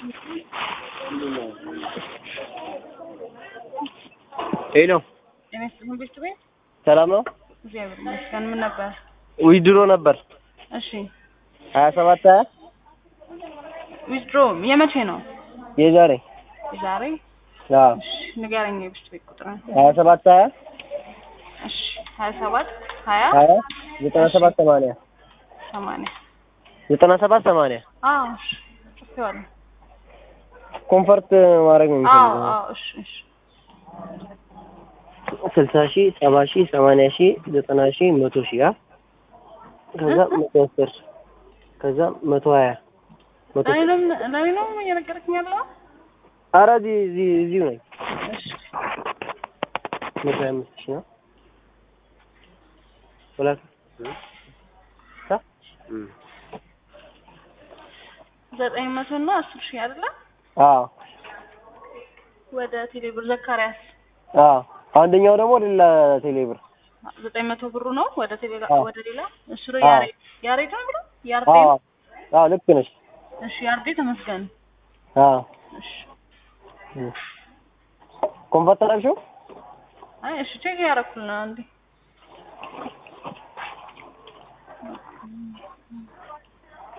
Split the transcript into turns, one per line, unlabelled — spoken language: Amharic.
ሄሎ
ጤና ይስጥልኝ ቤት ቤት
ሰላም ነው?
እግዚአብሔር ይመስገን። ምን ነበር?
ዊድሮ ነበር
እሺ
ሀያ ሰባት ሀያ
ዊዝድሮ የመቼ ነው?
የዛሬ
ዛሬ?
አዎ
እሺ ንገረኝ የቤት ቤት ቁጥርን።
ሀያ ሰባት ሀያ
እሺ ሀያ ሰባት ሀያ
ሀያ ዘጠና ሰባት ሰማንያ
ሰማንያ
ዘጠና ሰባት ሰማንያ
አዎ እሺ ጽፌዋለሁ።
ኮንፈርት ማድረግ ነው
አዎ
የሚፈልገው
አዎ እሺ እሺ
ስልሳ ሺህ ሰባ ሺህ ሰማንያ ሺህ ዘጠና ሺህ መቶ ሺህ አ ከዛ መቶ አስር ከዛ መቶ ሀያ መቶ
ላይ ነው ላይ ነው እየነገረኝ ያለው?
ኧረ እዚህ እዚህ እዚሁ ነኝ
እሺ
መቶ ሀያ አምስት ሺህ ነው ሁለት ሳ
ዘጠኝ መቶ እና አስር ሺህ አይደለ?
አዎ
ወደ ቴሌብር ዘካሪያስ
አዎ አንደኛው ደግሞ ሌላ ቴሌብር
ዘጠኝ መቶ ብሩ ነው ወደ ቴሌ
አዎ።
ወደ ሌላ እሱ
አዎ።
ያሬድ ያሬድ ነው ብሎ ያርዴ
አዎ
ነው?
አዎ ልክ ነሽ
እሺ ያርዴ ተመስገን
አዎ
እሺ
ኮንፈርት አደረግሽው
አይ እሺ ቼክ ያደረኩል ነው አንዴ